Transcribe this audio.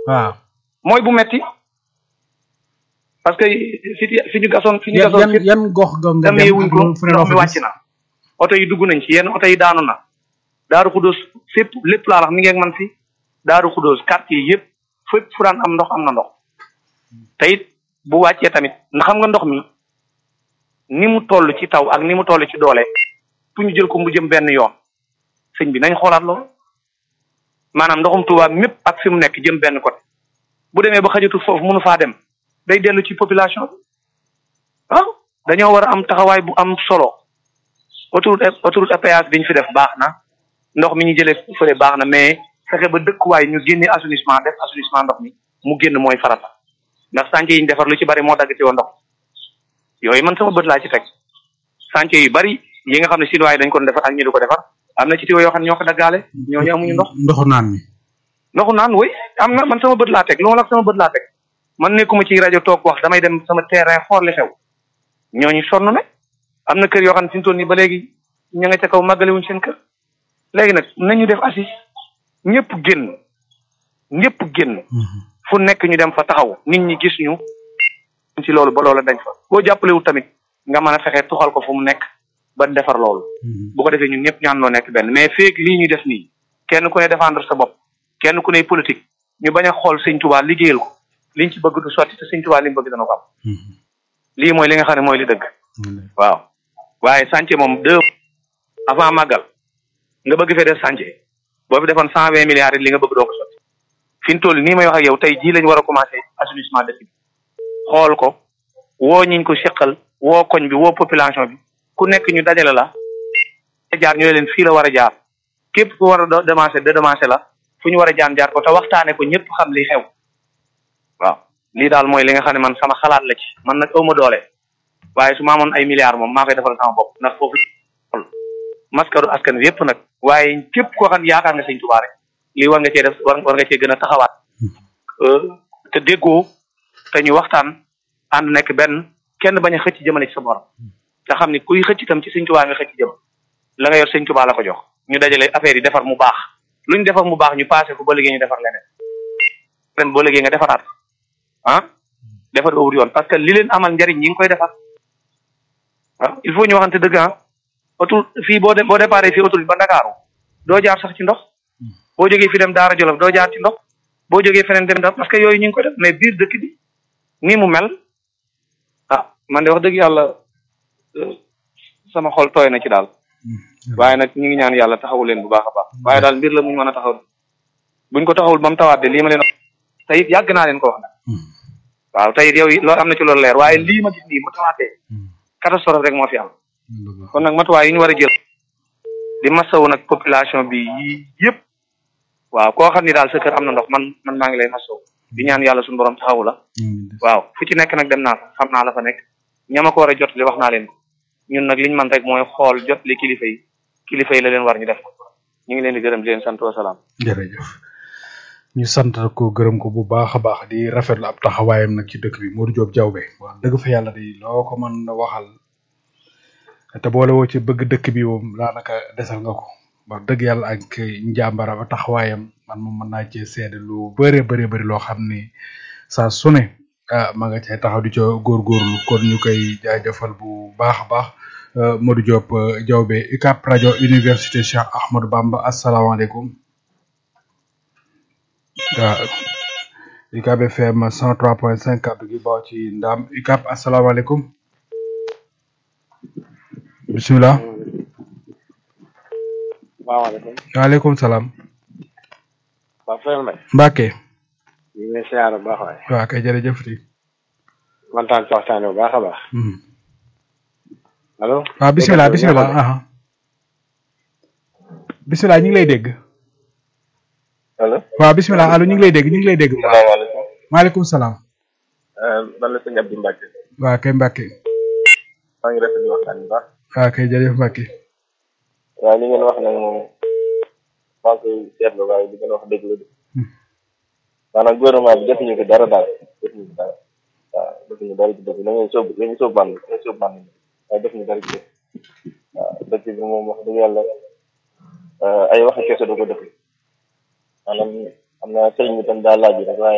waaw mooy bu metti parce que fi fi ñu gasoon fi ñu yan gasoon yan yan gox ga nga demee dem wuñ ak ko loolu fu ne ndox loo mi fa wàcc gis na oto yi dugg nañ ci yenn oto yi daanu na daaru xudóos fépp lépp laa wax mi ngi ak man fi daaru xudóos quartier yi yëpp fépp fu daan am ndox am na ndox te it bu wàccee tamit ndax xam nga ndox mi ni mu toll ci taw ak ni mu toll ci doole fu ñu jël ko mu jëm benn yoon sëñ bi nañ xoolaat loolu maanaam ndoxum Tuubaa mépp ak fi mu nekk jëm benn côté bu demee ba xajatul foofu mënu faa dem day dellu ci population bi waaw dañoo war a am taxawaay bu am solo autoroute autoroute à péage bi ñu fi def baax na ndox mi ñu jëlee fële baax na mais fexe ba dëkkuwaay ñu génne assainissement def assainissement ndox mi mu génn mooy farata ndax chantier yi ñu defar lu ci bari moo dagg ci woon ndox yooyu man sama bët laa ci teg chantier yu bari yi nga xam ne chinois yi dañ ko defar ak ñu du ko defar am na ci tiwo yoo xam ne ñoo ko daggaale ñooñu amuñu ndox ndoxu naan mi ndoxu naan woy am na man sama bët laa teg lu ma la wax sama bët laa teg man nekkuma ci rajo toog wax damay dem sama terrain xool li xew ñooñu sonn na am na kër yoo xam ne fi mu toll nii ba léegi ña nga ca kaw màggale wuñ seen kër léegi nag nañu def assis ñëpp génn ñëpp génn fu nekk ñu dem fa taxaw nit ñi gis ñu ci loolu ba loola dañ fa boo jàppalewul tamit nga mën a fexe tuxal ko fu mu nekk ba defar loolu bu ko defee ñun ñëpp ñaan noo nekk benn mais feeg lii ñu def nii kenn ku ne défendre sa bopp kenn ku ne politique ñu bañ a xool sëñ Tuubaa liggéeyal ko liñ ci bëgg du sotti te sëñ Tuubaa li mu bëgg dana ko am lii mooy li nga xam ne mooy li dëgg waaw waaye chantier moom deux avant màggal nga bëgg fee def chantier boo fi defoon cent vingt milliards li nga bëgg doo ko sotti fi mu toll nii may wax ak yow tey jii lañ war a commencé assainissement dëkk bi xool ko woo ñiñ ko seqal woo koñ bi woo population bi ku nekk ñu dajale la jaar ñooy leen fii la war a jaar képp ku war a demancé de demancé la fu ñu war a jaan jaar ko te waxtaane ko ñëpp xam li xew waaw lii daal mooy li nga xam ne man sama xalaat la ci man nag awma doole waaye su ma amoon ay milliards moom maa koy defal sama bopp ndax foofu maskaru askan wi yëpp nag waaye képp koo xam ne yaakaar nga sëñ Tuubaa rek lii war nga cee def war war nga cee gën a taxawaat te déggoo te ñu waxtaan ànd nekk benn kenn bañ a xëcc jëmale ci sa borom te xam ni kuy xëcc itam ci sëñ Tuubaa nga xëcc jëm la nga yor sëñ Tuubaa la ko jox ñu dajale affaire yi defar mu baax lu ñu defar mu baax ñu passé ko ba léegi ñu defar leneen ren boo léegi nga defaraat ah defar awur yoon parce que li leen amal njariñ ñi ngi koy defar ah il faut ñu waxante dëgg ah autour fii boo dem boo déparé fii autoroute ba Ndakaaru doo jaar sax ci ndox boo jógee fi dem Daara Jolof doo jaar ci ndox boo jógee feneen dem da parce que yooyu ñu ngi ko def mais biir dëkk bi nii mu mel ah man de wax dëgg yàlla sama xol tooy na ci daal waaye nag ñu ngi ñaan yàlla taxawu leen bu baax a baax waaye daal mbir la muñ mën a taxaw buñ ko taxawul ba mu tawaat de lii ma leen te it yàgg naa leen ko wax nag waaw te it yow loolu am na ci loolu leer waaye lii ma gis nii mu tawaatee catastrophe rek moo fi am kon nag matuwaay yi ñu war a jël di masawu nag population bi yii yëpp waaw koo xam ni daal sa kër am na ndox man man maa ngi lay masawu di ñaan yàlla suñu borom taxawu la waaw fu ci nekk nag dem naa fa xam naa la fa nekk ñama ko war a jot li wax naa leen ko ñun nag liñ man rek mooy xool jot li kilifa yi kilifa yi la leen war ñu def ko ñu ngi leen di gërëm di leen sant wasalaam jërëjëf ñu sant ko gërëm ko bu baax a baax di rafetlu ab taxawaayam nag ci dëkk bi Modou Diop Diawbe wax dëgg fa yàlla di loo ko mën a waxal te boole woo ci bëgg dëkk bi moom daanaka desal nga ko wax dëgg yàlla ak njàmbara ba taxawaayam man moom mën naa cee seede lu bëree bëri bëri loo xam ni saa su ne ah ma nga cay taxaw di ca góorgóorlu kon ñu koy jaajëfal bu baax a baax Modou Diop Diawbe UCAB rajo université Cheikh Ahmadou Bamba asalaamaaleykum waaw UCAB FM 103.5 kàddu gi baaw ci ndam UCAB asalaamaaleykum bisimilah. salaamaaleykum. waaleykum salaam. waaw Fane Mbaye. Mbacke. ñu ngi lay siyaar bu baax waaye. waaw kay jërëjëf di. kontaan ci waxtaan bu baax a baax. allo. waaw bisimilah bisimilah aha bisimilah ñu ngi lay dégg. allo. waaw bisimilah allo ñu ngi lay dégg ñu ngi lay dégg. salaamaaleykum. maaleykum salaam. man la sëñ Abdou Mbacke. waaw kay Mbacke. maa ngi rafetlu waxtaan bu baax. waaw kay jërëjëf Mbacke. waaw li ngeen wax nag moom maa ngi koy seetlu waaye li ngeen wax dëgg la de. maanaam gouvernement bi defuñu ko dara daal defuñu ko dara waaw defuñu dara ci dëkk da ngay sóob da ngay sóob man da ngay sóob man waaye defuñu dara ci dëkk waaw dëkk bi moom wax dëgg yàlla ay waxi kese du ko def maanaam am na sëriñ bi tam daa laaj rek waaye